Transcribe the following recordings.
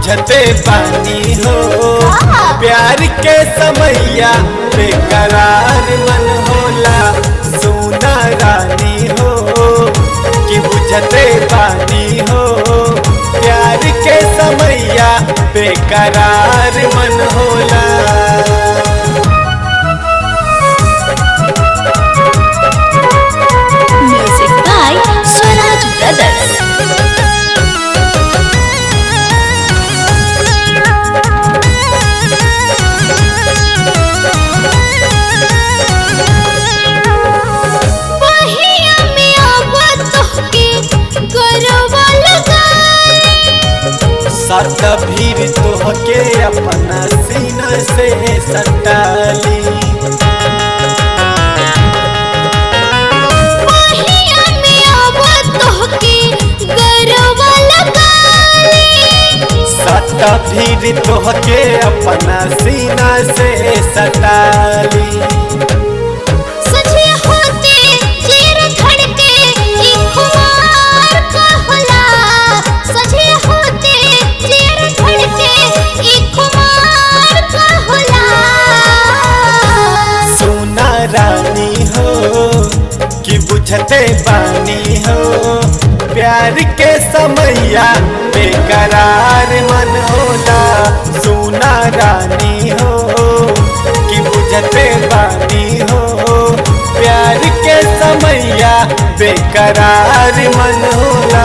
बुझते पानी हो प्यार के समैया बेकरार मन होला सोना रानी हो कि बुझते पानी हो प्यार के समैया बेकरार मन होला Music by Swaraj Brothers. पहिया में आवा तोहके गरवा लगाई सत भीर तोहके अपना सीना से सटाली पहिया में आवा तोहके गरवा लगाई सत भीर तोहके अपना सीना से सटाली सजे होते चीर धड़के ई खुमार कहला सजे होते चीर धड़के ई खुमार कहला सोना रानी हो कि बुझते पानी हो प्यार के समैया बेकरार मन होला सोना रानी हो कि बुझते पानी हो प्यार के समैया बेकरार मन होला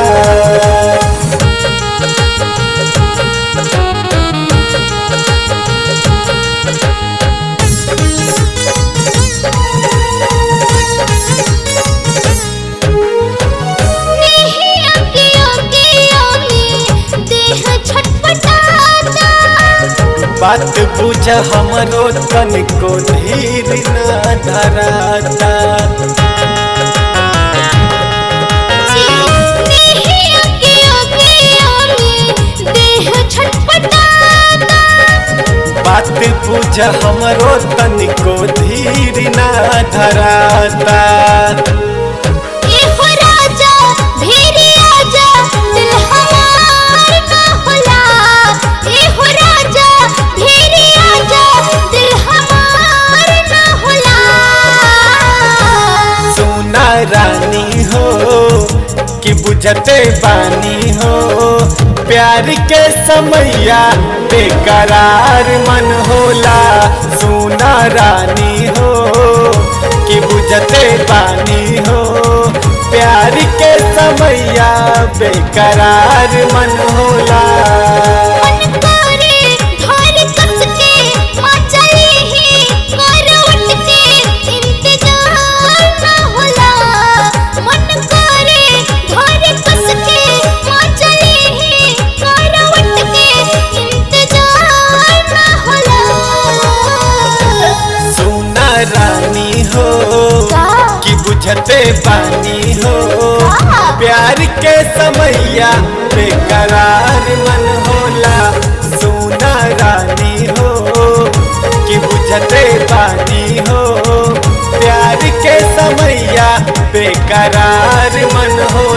नहीं अकियो कियो में देह छटपटाता बात बुझ हमरो तनिको धीर न धराता नहीं अकियो कियो में देह छटपटाता बात बुझ हमरो तनिको धीर न धराता ए हो राजा भेरी आजा दिल हमार ना होला ए हो राजा भेरी आजा दिल हमार ना होला सोना रानी हो कि बुझते पानी हो प्यार के समैया बेकरार मन होला सोना रानी हो कि बुझते पानी हो प्यार के समैया बेकरार मन होला मन करे घर कस के माँ चली ही कर उठ के इंतजार ना होला मन करे घर कस के माँ चली ही कर उठ के इंतजार ना होला सोना रानी हो का? कि बुझते पानी हो का? प्यार के समैया बेकरार मन होला सोना रानी हो कि बुझते पानी हो प्यार के समैया बेकरार मन हो